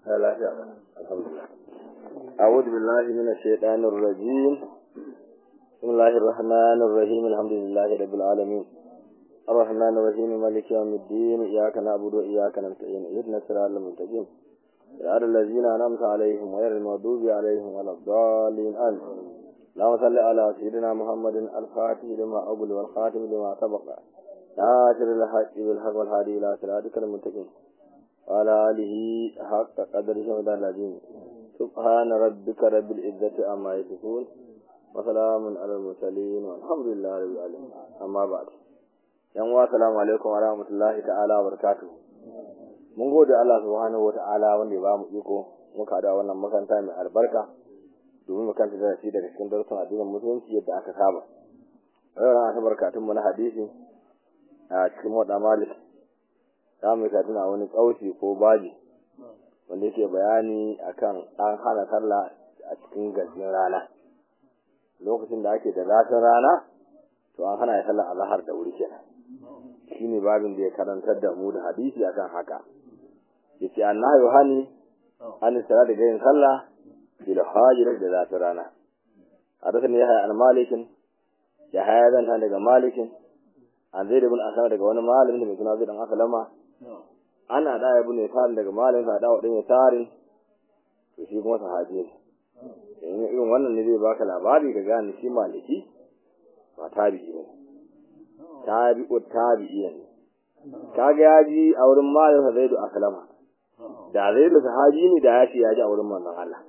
لا شاء الحمد لله أعوذ بالله من الشيطان الرجيم بسم الله الرحمن الرحيم الحمد لله رب العالمين الرحمن الرحيم مالك يوم الدين إياك نعبد وإياك نستعين اهدنا الصراط المستقيم صراط الذين أنعمت عليهم غير المغضوب عليهم ولا الضالين آمين اللهم صل على سيدنا محمد الفاتح لما أقول والخاتم لما سبق ناصر الحق بالحق والهادي إلى صراطك المستقيم وعلى آله حق قدره ومدار العظيم سبحان ربك رب العزة عما يصفون وسلام على المرسلين والحمد لله رب العالمين أما بعد yan wa salamu alaikum wa rahmatullahi ta'ala wa barakatuh mun gode Allah subhanahu wa ta'ala wanda ya bamu iko muka da wannan makaranta mai albarka domin mu kanta da shi daga cikin darussan addinin musulunci yadda aka saba ran ta barkatun mu na hadisi a cikin wada malik za mu ka tuna wani kauci ko baji wanda yake bayani akan an hana sallah a cikin gajin rana lokacin da ake da zafin rana to an hana ya sallah azhar da wuri kenan shine babin da ya karantar da mu da hadisi akan haka yace annahu hani an sala da gayin sallah bil hajir da zafin rana hadathani yahya an malikin ya haya zan ta daga malikin an zai da bin asama daga wani malamin da mai suna zai dan asalama ana da ya bune tarin daga malamin sa da wadin ya tarin to shi kuma sahabi ne in irin wannan ne zai baka labari ka gane shi maliki ba tabi'i ne tabi'u tabi'i ne kaga ya ji a wurin malamin sa zaidu asalama da zaidu sahabi ne da ya ce ya ji a wurin manzon Allah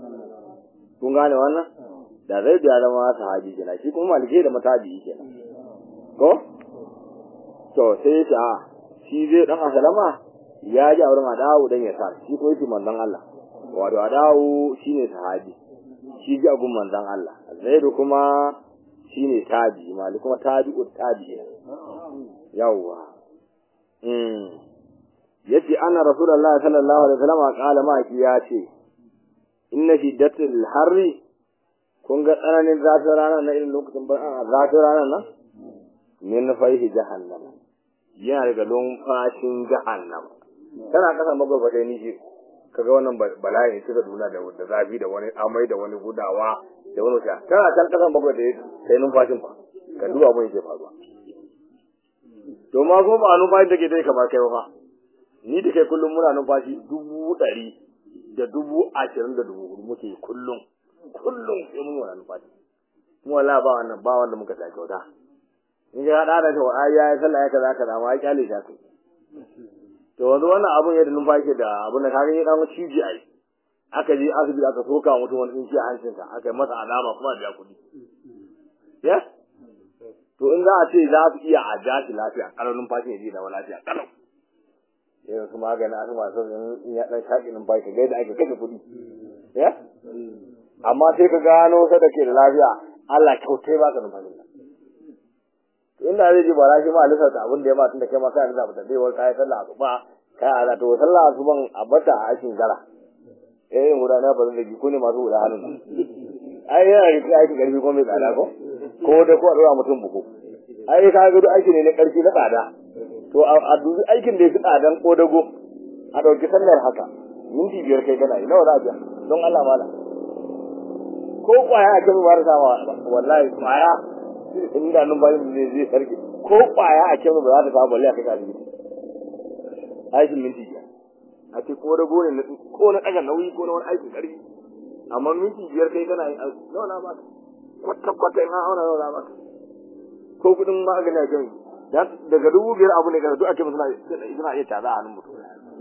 kun gane wannan da zaidu ya zama sahabi kenan shi kuma maliki da matabi'i kenan ko to sai ya ce a shi zai dan asalama ya ji a wurin adawu dan ya sa shi ko yake manzon Allah wato adawu shine sahabi shi ji a gun manzon Allah zaidu kuma shine tabi mali kuma tabi'ut tabi yawwa mm yace anna rasulullahi sallallahu alaihi wasallam qala ma ki yace inna shiddatul harri kun ga tsananin zafin rana na irin lokacin ban zafin rana nan min faihi jahannama yana daga lumfashin jahannama tana kasan magwagwata ni shi kaga wannan bala'in suka duna da da zafi da wani amai da wani gudawa da wani wuta tana can kasan magwagwata sai numfashin fa ka duba mun yake faruwa to ma ko ba numfashin take dai kamar kai fa ni da kai kullum muna numfashi dubu ɗari da dubu ashirin da dubu hudu muke kullum kullum sai mun wani numfashi mu wala ba wannan ba wanda muka sa kyauta in ga hada da to ai ya sallah ya kaza kaza ma ya kyale ta kai to wanzu wannan abun yadda numfashi da abun da kaga ya dan ciji ai aka je asibiti aka soka mutum wani tsinci a hancinsa aka yi masa alama kuma biya kuɗi ya to in za a ce za su iya a ja shi lafiya kalau numfashi ya je da lafiya kalau irin su magani a masu in ya dan shaƙi numfashi ga yadda ake kashe kuɗi ya amma sai ka gano sa da ke da lafiya Allah kyautai ba ka numfashi inda zai ji bara shi ma lissa ta abin da ya ma tunda kai ma kai lissa ta dai wai kai sallah asuba kai ala to sallah asuban a bata a aikin gara eh guda na ba zai ko ne masu guda hannun ai yana da kai aikin karfi ko mai tsada ko ko da ko a dora mutum buku ai ka ga aiki ne na karfi na tsada to a dubi aikin da ya fi tsadan ko dago a dauki sallar haka minti biyar kai kana yi nawa za a biya don Allah mala ko kwaya a kan ba da sama wallahi kwaya inda numfashin zai zai sarki ko kwaya a kyan ba za ta samu balle a kai ka asibiti aikin minti biyar a ce ko da gone ko na ɗaga nauyi ko na wani aikin ƙarfi amma minti biyar kai kana yin aiki nawa na baka kwata kwata in an auna nawa na baka ko kuɗin magani a kan daga dubu biyar abu ne kana duk ake suna suna iya taza a hannun mutum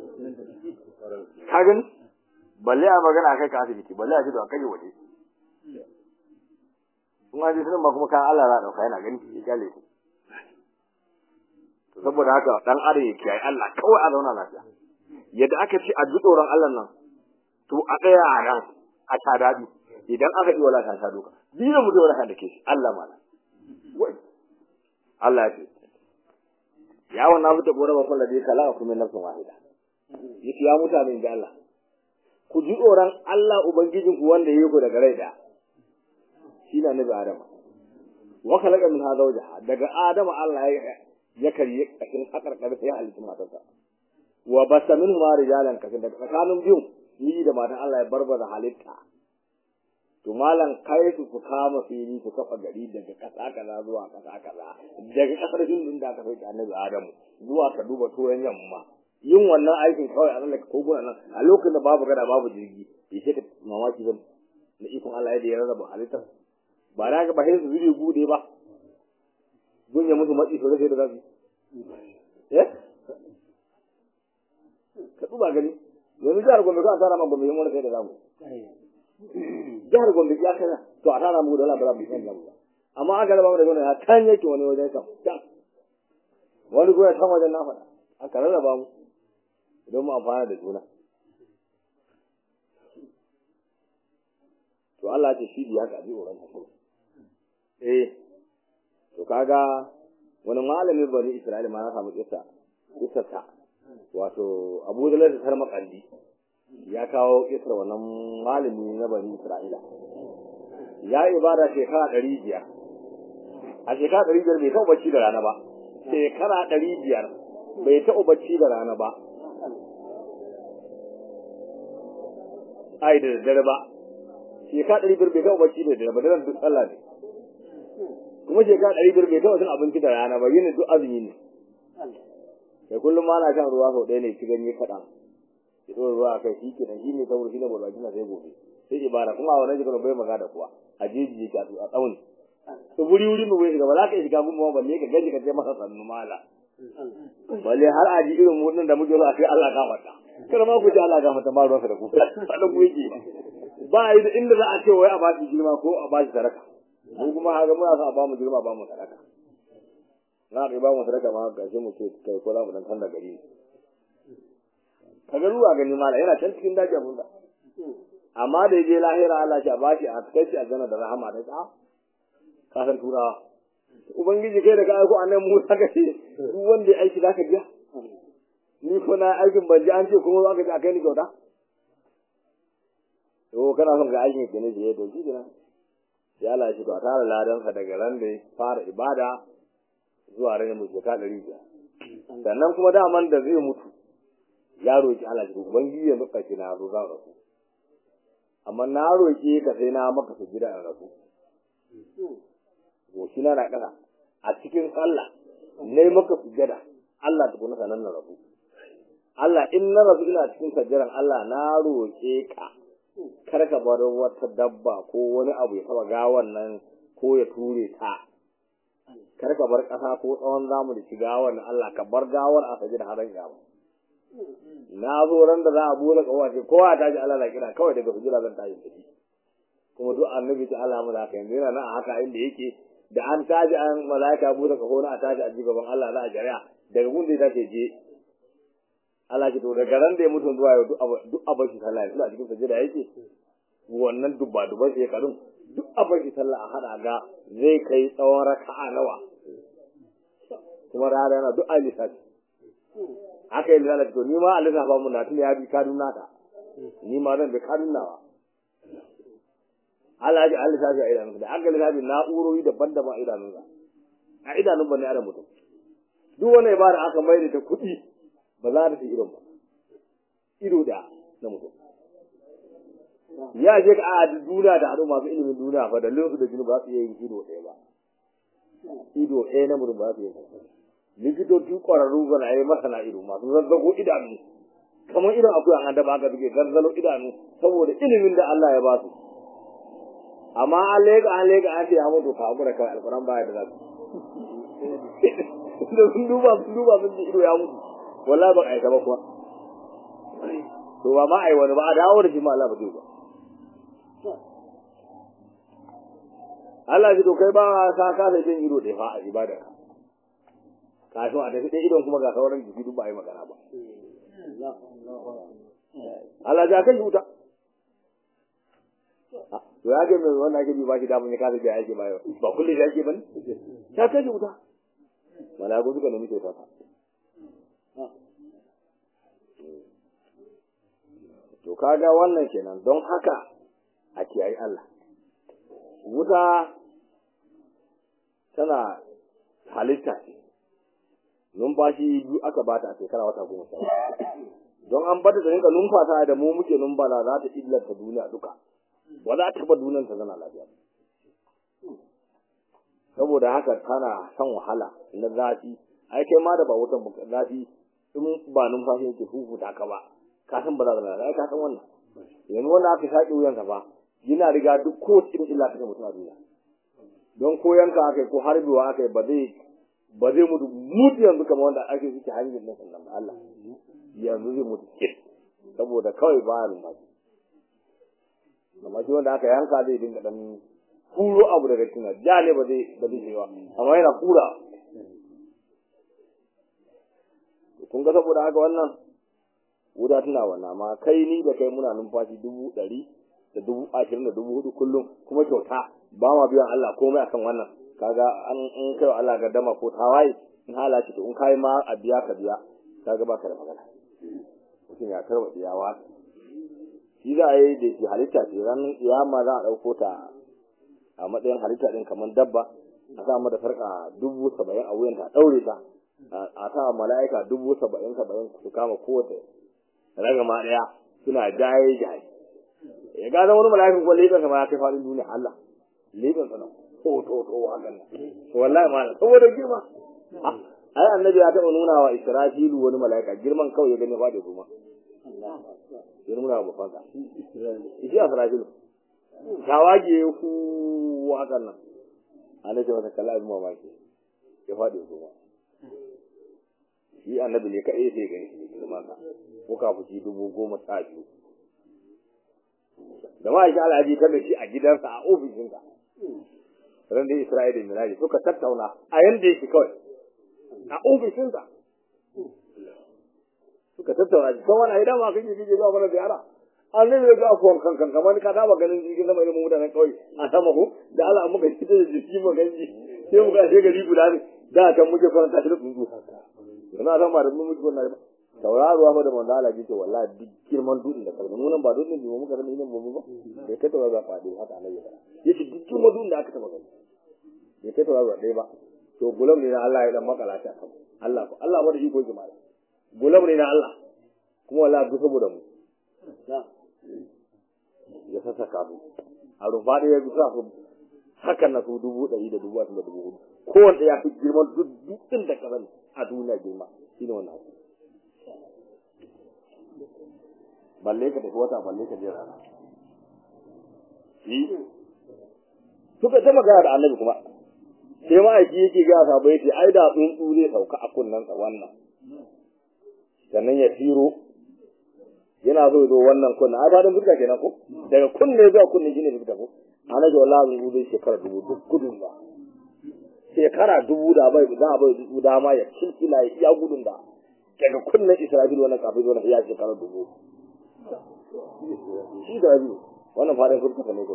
ka gani balle a magana a kai ka asibiti balle a ce da a kai waje kuma ji sunan ma kuma kan Allah za a dauka yana gani ya kyale ku to saboda haka dan adam ya kiyaye Allah kawai a zauna lafiya yadda aka ce a ji tsoron Allah nan to a tsaya a nan a ta dadi idan aka yi wala ta ta doka biyu mu da wala da ke shi Allah mana wai Allah ya ce ya wannan fita gore ba kullu dai kala kuma nafsin wahida yace ya mutane da Allah ku ji tsoron Allah ubangijinku wanda ya yi ku daga rai da shi na nabi Adam wa khalaqa min hadha wajha daga Adam Allah ya ya karye kashin hakar karfe ya halittu matarsa wa basa min ma rijalan kashin daga tsakanin biyu ni da matan Allah ya barbaza halitta to malam kai su su kama fili su kafa gari daga kasa kaza zuwa kasa kaza daga kasar hindun da aka sauke annabi adamu zuwa ka duba turan yamma yin wannan aikin kawai a tsallaka koguna nan a lokacin da babu gada babu jirgi ya ce ka mamaki ba na ikon Allah yadda ya rarraba halittar ba na ga ba sai su zuri gude ba gun ya musu matsi sosai da zafi eh ka duba gani yanzu jihar gombe ka tara ma gombe yin wani sai da zamu jihar gombe ya kana to a tara mu da wala ba mu san zamu amma aka raba mu da gona ya kan yake wani wajen kam wani goya kan wajen na faɗa aka rarraba mu don mu amfana da juna to Allah ce shi biya ka ji oran ta eh to kaga wani malamin bani Isra'ila ma na samu kissa kissa ta wato Abu Dalal tar makandi ya kawo kissar wannan malami na bani Isra'ila ya yi ibada shekara ɗari biyar a shekara ɗari biyar bai taɓa bacci da rana ba shekara ɗari biyar bai taɓa bacci da rana ba ai da daddare ba shekara ɗari biyar bai taɓa bacci da daddare ba daren duk sallah ne kuma shekara ɗari biyar bai taɓa cin abinci da rana ba yin duk azumi ne sai kullum ma na shan ruwa sau ɗaya ne ci ganye kaɗan ya ɗora ruwa a kai shi kenan shi ne saboda shi ne barbaki na sai gobe sai ibada kuma a wannan shekarar bai maga da kuwa a jeji yake a tsawon to wuri wuri mu bai shiga ba za ka shiga gumma balle ka gaji ka je masa sannu mala balle har a ji irin mutun da muke so a kai Allah ka fata kada ma ku ji Allah ka fata ba ruwansa da ku sadan ku yake ba yi da inda za a ce wai a ba shi girma ko a ba shi sadaka mu kuma haka muna son a ba mu girma ba mu sadaka na ka ba mu sadaka ma ga shi mu ce kai ko za mu dan kanda gari ka ga ruwa gani mala yana can cikin daji abun da amma da je lahira Allah ya ba shi a kai shi aljanna da rahama da ta kasan turawa ubangiji kai da ka aiko annabi Musa ka ce duk wanda ya aiki zaka biya ni ko na aikin ban ji an ce kuma zaka ji akai ni kyauta to kana son ga aikin ke ne je to shi kenan ya Allah shi to a tara ladan sa daga ran da fara ibada zuwa ran mu shekara ɗari biyar sannan kuma daman da zai mutu ya roki Allah shi ubangiji ya nuka ki na zo zan rasu amma na roki ka sai na maka su gida in rasu goshi na na ƙasa a cikin sallah ne maka sujada Allah tukuna sanan na rabu Allah in na rabu ina cikin sajjaran Allah na roƙe ka kar ka bar wata dabba ko wani abu ya taba gawan nan ko ya ture ta kar ka bar ƙasa ko tsawon zamu da shiga wannan Allah ka bar gawar a sajjada har gawa na zo ran da za a bude kawace kowa ta ji Allah na kira kawai daga sujjada zan tashi tafi kuma duk annabi ta Allah mu da haka yanzu yana nan a haka inda yake da an taji an malaika bude ka na a taji a gaban Allah za a jari'a daga gunda ta ce je Allah ki to daga ran da ya mutu zuwa yau duk abin shi sallah yanzu a cikin sajida yake wannan dubba dubban shekarun duk abin shi sallah a hada ga zai kai tsawon raka'a nawa kuma rana yana duk ayi lissafi haka yi lissafi to ni ma a lissafa mun na tun ya bi kadun nata ni ma zan bi kadun nawa Allah ya Allah lissafi a idanunsa da aka lissafi na'urori daban-daban a idanunsa a idanun ba ne adam mutum duk wani ibada aka mai da ta kuɗi ba za ta fi idon ba ido da na mutum ya ce ka a duniya da ado masu ilimin duniya fa da linsu da jini ba su iya yin ido ɗaya ba ido ɗaya na mutum ba su yi likitoci ƙwararru ga na yi masana ido masu zazzago idanu kamar idan akwai an da ba ka suke zazzalo idanu saboda ilimin da Allah ya ba su amma an lega an lega an ce ya mutu ka hakura kawai alquran baya da zasu da sun duba sun duba sun ji ido ya mutu wallahi ba aika ba kuwa to ba ma ai wani ba a dawo da shi ma Allah ba zai ba Allah ji to kai ba ka ka sai jin ido da fa a ibada kafin a tafi dai idon kuma ga sauran jiki duk ba ai magana ba Allah ja kai wuta to ya ga mai wannan ake bi ba shi da mun ya kasa biya ake bayo ba kullum da ake bane ta kai wuta malaku suka nemi kyauta ta to kaga wannan kenan don haka a kiyayi Allah wuta tana halitta ce numfashi biyu aka bata a shekara wata goma sha don an bata da rinka numfasa da mu muke numfasa za ta illata duniya duka ba za ta ba duniyar ta zana lafiya saboda haka tana son wahala na zafi ai kai ma da ba wutan zafi in ba numfashi yake huhuta ka ba ka san ba za ka ai ka san wannan yanzu wanda aka shaƙi wuyansa fa yana riga duk ko cikin illa ta mutum a duniya don ko yanka aka yi ko harbewa aka yi ba zai ba zai mutu mutu yanzu kamar wanda ake suke hanyar nan sannan Allah yanzu zai mutu ke saboda kawai ba numfashi amma shi wanda aka yanka zai dinga dan kuro abu daga cikin ja ne ba zai ba zai ba amma yana kura kun ga saboda haka wannan wuda tana wannan amma kai ni da kai muna numfashi dubu ɗari da dubu ashirin da dubu hudu kullum kuma kyauta ba ma biyan Allah komai akan wannan kaga an in kai wa Allah gaddama ko tawaye in hala ce to in kai ma a biya ka biya kaga baka da magana mutum ya karba tsiyawa shi za a yi da shi halitta ce ranar kiyama za a ɗauko ta a matsayin halitta ɗin kamar dabba a sa mata farka dubu saba'in a wuyanta a ɗaure ta a sa mala'ika dubu saba'in saba'in su kama kowace ragama ɗaya suna jaye jaye ya gane wani mala'ikan kuwa leƙansa ma ya kai faɗin duniya Allah leƙansa nan to to to hakan nan wallahi ma saboda girma ai annabi ya taɓa nuna wa israfilu wani mala'ika girman kawai ya gani faɗi kuma ya nuna wa bafansa shi israfilu shawage ku hakan nan annabi masa kalla abin mamaki ya faɗi kuma shi annabi ne kaɗai sai gani shi girman sa ko kafuci dubu goma sha biyu da ma'aikin al'aji ta da shi a gidansa a ofishinsa ran da Isra'ila da Miraji suka tattauna a yanda yake kawai a ofishinsa suka tattauna shi kan wani idan ma kake kike zuwa mana ziyara an ne ga afuwan kankan kamar ka taba ganin jirgin sama irin mutanen kawai a sama ko da Allah muka fita da jiki mu ganji sai mu ga gari guda ne da kan muke faranta shi da tsuntsu yana san ba da mu muke wannan ba tauraruwa fa da manzo Allah ce wallahi duk girman dutsen da kalma nunan ba dutsen da muka gani nan mu ba sai ka tauraruwa ba fadi haka Allah ya yace duk girman dutsen da aka taba gani bai kai tauraruwa ɗaya ba to gulam ne na Allah ya dan makala ta kan Allah ko Allah ba da iko yake mala gulam ne na Allah kuma wallahi duk saboda mu ya sassaka su a rufa da ya bi sa su hakan na su dubu ɗari da dubu da dubu hudu kowanne ya fi girman duk dutsen da kasan a duniya girma shi ne wannan balle ka tafi wata balle ka je rana shi suka ta magana da annabi kuma sai ma'aiki yake ga sabo yace ai da tsuntsu zai sauka a kunnensa wannan sannan ya tiro yana zo zo wannan kunna ai ba dan fuska kenan ko daga kunne zuwa kunne shine fuska ko annabi wallahi zai zai shekara dubu duk gudun ba shekara dubu da bai da bai dubu dama ya kilkila ya iya gudun da daga kunnen Isra'il wannan kafin wannan ya shekara dubu shi da biyu wannan fadin fuska ne ko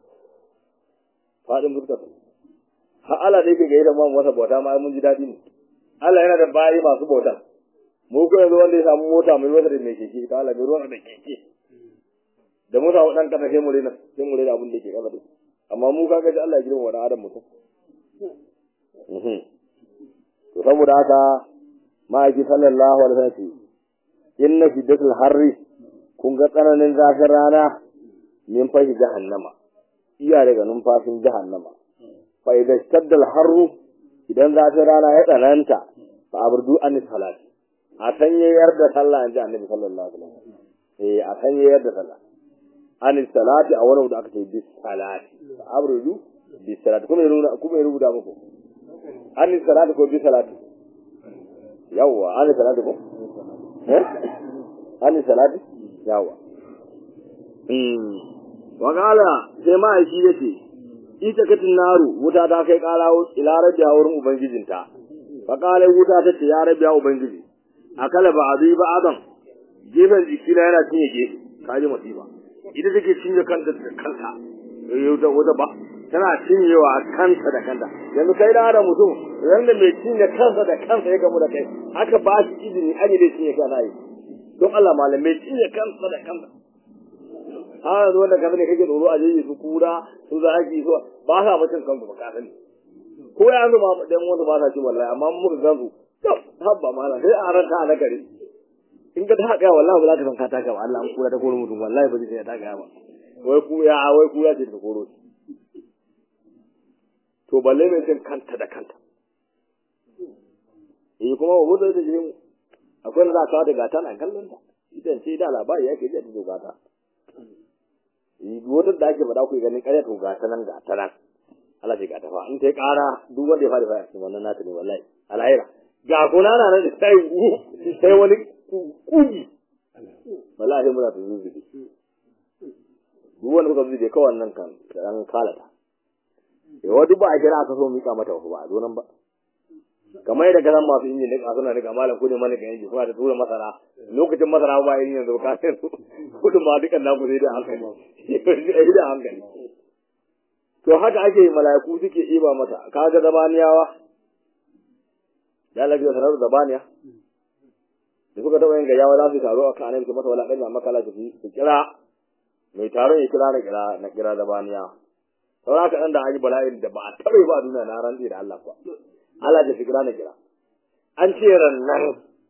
fadin fuska ne har Allah da yake gaida mu masa bauta ma mun ji dadi ne Allah yana da bayi masu bauta mu ko yanzu wanda ya samu mota mai wasa da mai keke ta Allah mai ruwan da keke da mu samu dan kasa sai mu rena sai mu rena abin da yake kasa da amma mu kaga ji Allah ya girma wa adam mutum to saboda haka ma'aiki sallallahu alaihi wasallam inna shiddatul harri kun ga tsananin zafin rana min fashi jahannama iya daga numfashin jahannama fa idan shaddal harru idan zafin rana ya tsananta fa aburdu an salat a sanyayar da sallah an ji annabi sallallahu alaihi wasallam eh a sanyayar da sallah an salati a wani da aka ce bis salati fa aburdu bis salati kuma ya kuma ya rubuta muku an salati ko bis salati yawwa an salati ko eh an salati yawwa wakala sai ma'aiki ya ce ita katin naru wuta ta kai kara ila rabbiya wurin ubangijinta fakala wuta ta ce ya rabbiya ubangiji akala ba abi ba adam gefen jikina yana cinye gefe kaji masifa ita take cinye kanta da kanta wuta wuta ba tana cinyewa kanta da kanta yanzu kai da adam mutum yanda mai cinye kansa da kansa ya gamu da kai aka ba shi izini an yi da cinye kana yi don Allah malamai cinye kansa da kansa har yanzu wanda kamar ne kake tsoro a jeji su kura su zaki su ba sa mutum kansu ba ka sani ko ya yanzu ba dan wanda ba sa ci wallahi amma muka gan su to habba malam sai a ranka a nakare in ka taka wallahi ba za ka san ka taka ba Allah an kura ta koro mutum wallahi ba zai ta taka ba wai ku ya wai ku ya ce ta koro to balle mai cin kanta da kanta eh kuma wa mutu da jirin akwai na za ka da gata na kallon ta idan ce da labari yake ji da gata wata da ake faɗa ku ganin ƙarya to gata nan gata nan Allah ce gata fa in ta yi ƙara duk wanda ya fara fara cikin wannan nata ne wallahi alhaira ga kuna na nan da sai sai wani kugi wallahi muna ta zuzubi duk wanda kuka zuzubi kawai nan kan an kalata yawa duk ba a kira aka so mika mata wasu ba a zo nan ba kamar yadda kasan masu injin nika suna nika malam kudin mana kan inji suna da tura masara lokacin masara ba yin yanzu ka sai kudin ma dukan naku sai da hankali sai da hankali to haka ake mala'iku suke iba mata kaga zabaniyawa ya lafiya sanar zabaniya da suka taɓa yin gayawa za su taro a kan annabi masa wala ɗanya makala su su kira mai taron ya kira na kira na kira zabaniya saura ka ɗan da an yi bala'in da ba a taɓa yi ba a duniya na rantsi da Allah kuwa Allah da shi kira na kira an ce rannan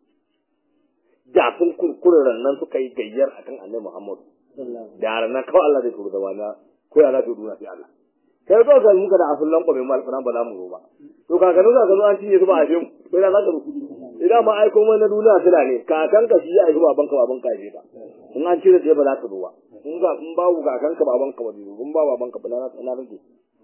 da sun kurkure rannan suka yi gayyar akan annabi Muhammad da rannan kawai Allah zai turu zabaniya ko ya za ta duniya sai Allah kai ko ga muka da asullan kwabe mal kana ba za mu zo ba to kakanu za ka zo an cinye su ba a jin ko ina za ka rufu idan ma aiko mai na duniya sila ne kakan ka shi ya aiki baban ka baban ka ya ka in an cire ba za ka zo ba in ga in babu kakan ka baban ka ba zai in ba baban ka ba na na rage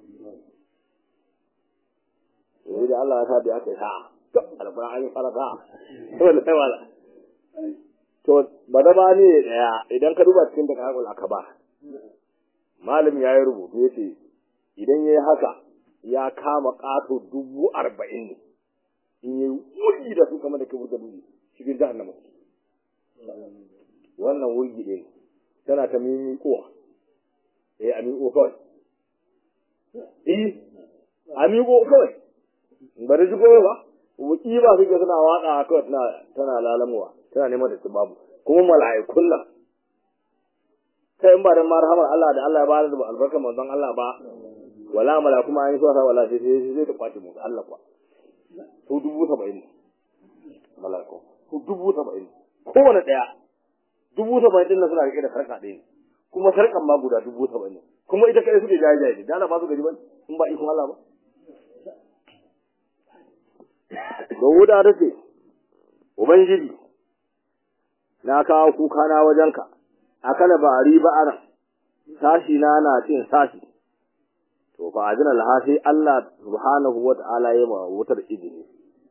sai da Allah ya sa da aka yi sa'a to alƙur'ani fara sa'a wallahi wala to badaba ne daya idan ka duba cikin da kakul akaba malam ya yi rubutu yace idan ya yi haka ya kama ƙato dubu arba'in ne in yi wurgi da su kama da kabur da dubu cikin jahannama wannan wurgi ɗin tana ta mimi kowa eh a miƙo kawai eh a miƙo kawai ba da jigo ba wuki ba suke suna waƙa kawai tana tana lalamuwa tana neman da su babu kuma mala'ikun nan kai in ba da marhamar Allah da Allah ya bada da albarkar manzon Allah ba wala mala kuma an yi suwa wala sai sai sai ta kwace mu Allah kuwa su dubu saba'in malako su dubu saba'in kowane ɗaya dubu saba'in ɗin nan suna rike da sarƙa ɗaya kuma sarƙan ma guda dubu saba'in kuma ita kai suke jaye jaye da ba su gaji ba in ba ikon Allah ba da wuda ta ce ubangiji na kawo kuka na wajenka akala ba a riba ana sashi na na cin sashi to fa ajina laha sai Allah subhanahu wa ta'ala ya ma wutar izini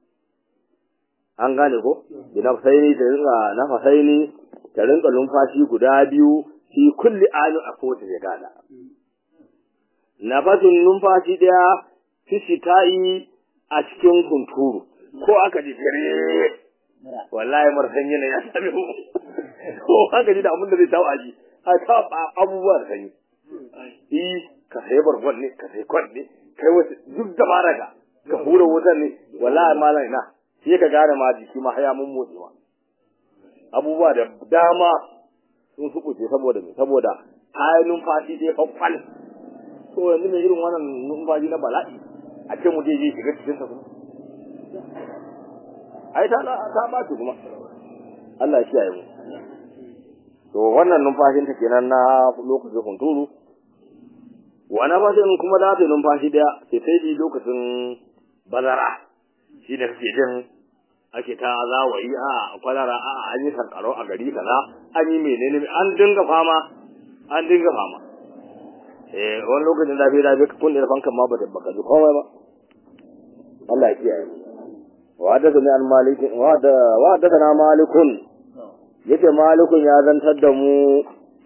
an gane ko bi nafsaini ta rinka nafasaini ta rinka numfashi guda biyu fi kulli amin a kowace shekara nafasin numfashi daya fi shita'i a cikin kunturu ko aka ji dare wallahi marsan yana ya sami mu ko aka ji da abin da zai tawo aji a ta abubuwa da sanyi eh ka sai bargon ne ka sai kwan ne kai wasu duk da maraka ka hura wutan ne wallahi malam ina sai ka gane ma jiki ma haya mun motsewa abubuwa da dama sun sukuce saboda me saboda kayan numfashi dai kwakwal to yanzu mai irin wannan numfashi na bala'i a ce mu je je shiga cikin sa kuma ai ta ta ba kuma Allah ya kiyaye mu to wannan numfashin ta kenan na lokacin hunturu wani fashin kuma za ta yi numfashi daya sai sai bi lokacin bazara shi da kake jin ake ta zawayi a kwalara a an yi sankaro a gari kaza an yi menene an dinga fama an dinga fama eh wani lokacin zafi zafi ka kunne da fankan ma ba ta baka ji komai ba Allah ya kiyaye wa da an malikin wa da wa da na malikun yace malikun ya zantar da mu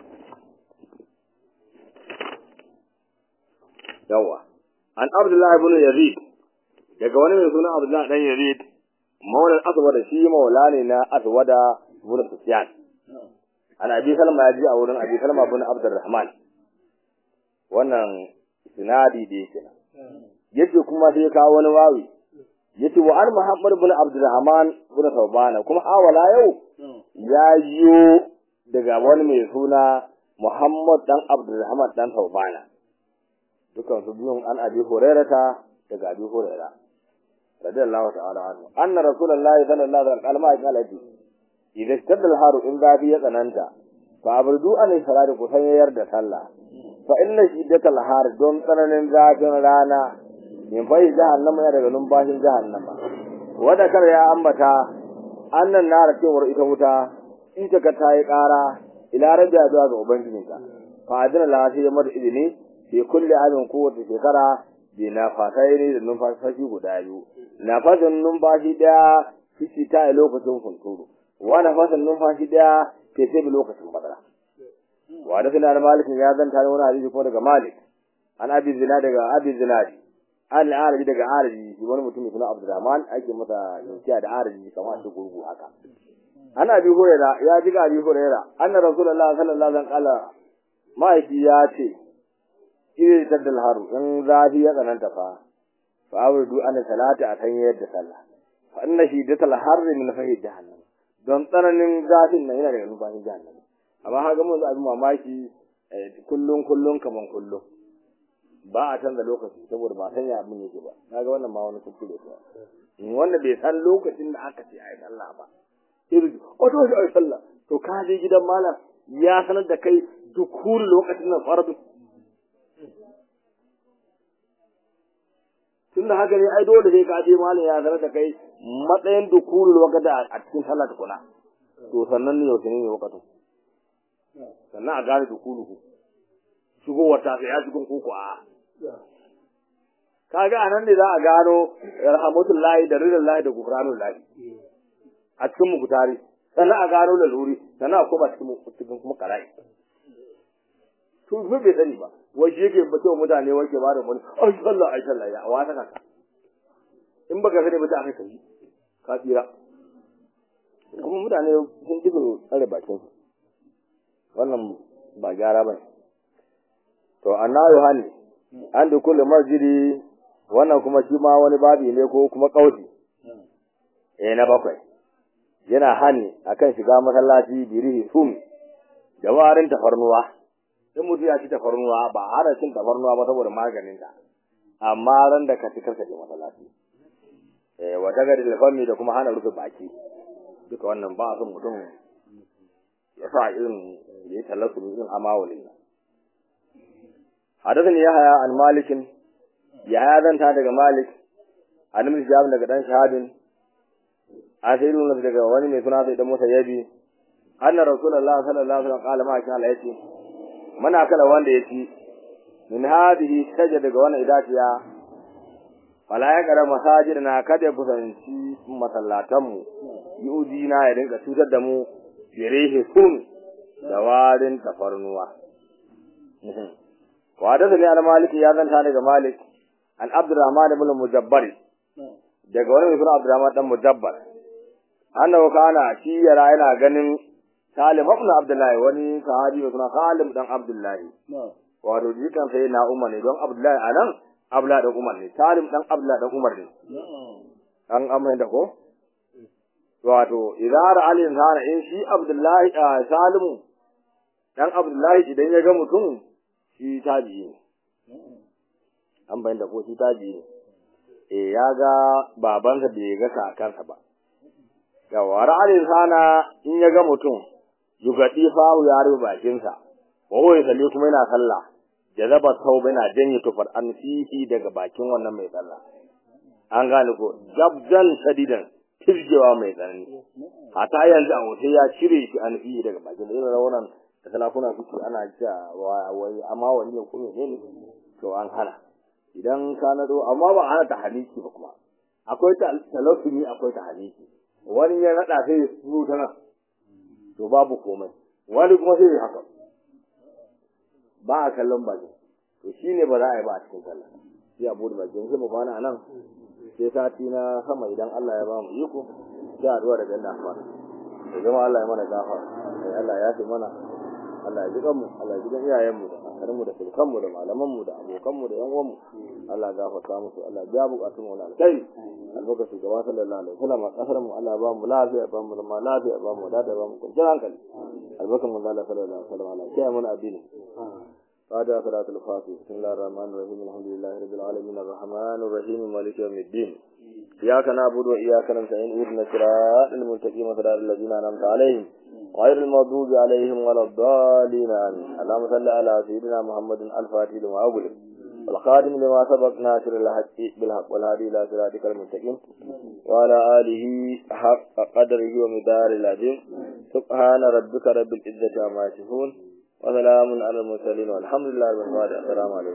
yawa an abdullahi ibn yazid daga wani mai suna abdullahi dan yazid maulan aswada shi maula ne na aswada ibn sufyan an abi salma ya ji a wurin abi salma ibn abdurrahman wannan sinadi da yake yace kuma sai kawo wani wawi yace wa an muhammad ibn abdurrahman ibn tawbana kuma awala yau ya yiwo daga wani mai suna muhammad dan abdurrahman dan tawbana dukan su biyun an abi hurairata daga abi huraira radiyallahu ta'ala anhu anna rasulullahi sallallahu alaihi wasallam qala idan tadal haru in zafi ya tsananta fa aburdu an salati ku sanyayar da sallah fa inna shiddatal har don tsananin zafin rana min fa jahannama ya daga numfashin jahannama wanda kar ya ambata annan nara cewar ita wuta ita ka tayi kara ila rabbiya zuwa ga ubangijinka fa adina la sai mata izini fi kulli amin kowace shekara bi na fatai ne da numfashi guda biyu nafasin numfashi daya fici ta a lokacin kunturu wa nafasin numfashi daya ke sai lokacin badara wa da suna malikin ya zanta ne wani hadisi ko daga malik an abi zina daga abi zinadi an arabi daga arabi shi wani mutum suna abdurrahman ake masa yankiya da arabi kamar shi gurgu haka an abi huraira ya ji ga abi huraira anna rasulullah sallallahu alaihi wasallam kala ma'aiki ya ce ire taddal haru in zafi ya tsananta fa fa awrudu an salata a kan yadda sallah fa inna shiddatal harri min fahi jahannam don tsananin zafin nan yana daga numfashin jahannam amma haka mun abin mamaki kullun kullun kaman kullun ba a canza lokaci saboda ba san ya abin yake ba kaga wannan ma wani kuskure ne wanda bai san lokacin da aka ce ai sallah ba sai o to ai sallah to ka je gidan malam ya sanar da kai dukul lokacin nan fardu tun da haka ne ai dole sai ka je malam ya sanar da kai matsayin dukul lokacin a cikin sallah tukuna to sannan ne yaushe ne lokacin sannan a gane dukuluhu shigowar ta ya cikin koko a kaga anan ne za a gano rahmatullahi da ridallahi da gufranullahi a cikin mukutari sannan a gano laluri sannan a koma cikin cikin kuma karai to ba bai sani ba wai shi yake ba cewa mutane wai ke bada mun ai sallah ai sallah ya wa ta kaka in baka sani ba ta aka kai ka tsira kuma mutane sun dubo tsare bakin su wannan ba gyara ba to annabi hani an da kullu masjidi wannan kuma shi ma wani babi ne ko kuma kauci eh na bakwai yana hani akan shiga masallaci birihi sum da warin tafarnuwa in mutum ya ci tafarnuwa ba hana cin tafarnuwa ba saboda maganin ta amma ran da ka ci karka je masallaci eh wata gari da fami da kuma hana rufe baki duka wannan ba son mutum ya sa irin ya yi tallasu irin amawulin nan حدثني يحيى عن مالك يحيى ذن daga مالك عن ابن شهاب daga dan shahadin asirun daga wani mai suna sai dan Musa yabi anna rasulullah sallallahu alaihi wasallam qala ma kana yace mana kala wanda yaci min hadhihi shaja daga wannan idaciya wala ya gara masajid na kada kusanci masallatan mu yudi na ya rinka cutar da mu birehe sun da warin tafarnuwa وحدثني عن مالك يا ذن daga Malik an Abdurrahman ibn Mujabbar daga wani mutum Abdurrahman dan Mujabbar annahu kana shi yara yana ganin Salim ibn Abdullahi wani sahabi mai suna Salim dan Abdullahi wato jikan sai na Umar ne don Abdullahi anan Abdullah dan Umar ne Salim dan Abdullah dan Umar ne an amma da ko wato idara alin sana in shi Abdullahi Salimu dan Abdullahi idan ya ga mutum shi tabi'i ne an bayan da ko shi tabi'i ne eh ya ga babansa bai ga kakansa ba yawa ra'ayin sana in ya ga mutum yugadi fahu ya rufe bakinsa wa huwa yusalli kuma yana sallah jazaba tauba yana janye tufar an fihi daga bakin wannan mai sallah an gane ko jabdan shadidan tirjewa mai tsanani hata yanzu a wuce ya cire shi an fihi daga bakin da irin wannan da salafuna suke ana cewa wai amma wani ne kuma ne ne to an hana idan ka nado amma ba ana ta haliki ba kuma akwai ta talafuni akwai ta haliki wani ya nada sai ya su ta nan to babu komai wani kuma sai ya haka ba a kallon baki to shine ba za a yi ba a cikin sallah sai a bude baki sai mu kwana nan sai sati na sama idan Allah ya ba mu iko sai a duwa daga nan fara da zama Allah ya mana gafara Allah ya fi mana Allah ya ji kanmu Allah ya ji kan iyayenmu da kakanninmu da sulkanmu da malamanmu da abokanmu da yan uwanmu Allah ya gafarta musu Allah ya biya bukatun mu na alkai albarka su gaba sallallahu alaihi wasallam a kasar mu Allah ba mu lafiya ba mu zama lafiya ba mu dada ba mu kwanciyar hankali albarkan mu Allah sallallahu alaihi wasallam Allah ya mana addini فاتحة صلاة الفاتحة بسم الله الرحمن الرحيم الحمد لله رب العالمين الرحمن الرحيم مالك يوم الدين إياك نعبد وإياك نستعين اهدنا الصراط المستقيم صراط الذين أنعمت عليهم غير المغضوب عليهم ولا الضالين آمين اللهم صل على سيدنا محمد الفاتح لما أغلق والخادم لما سبق ناصر الحق بالحق والهادي إلى صراطك المستقيم وعلى آله حق قدره ومدار العظيم سبحان ربك رب العزة عما يصفون وسلام على المرسلين والحمد لله رب العالمين السلام عليكم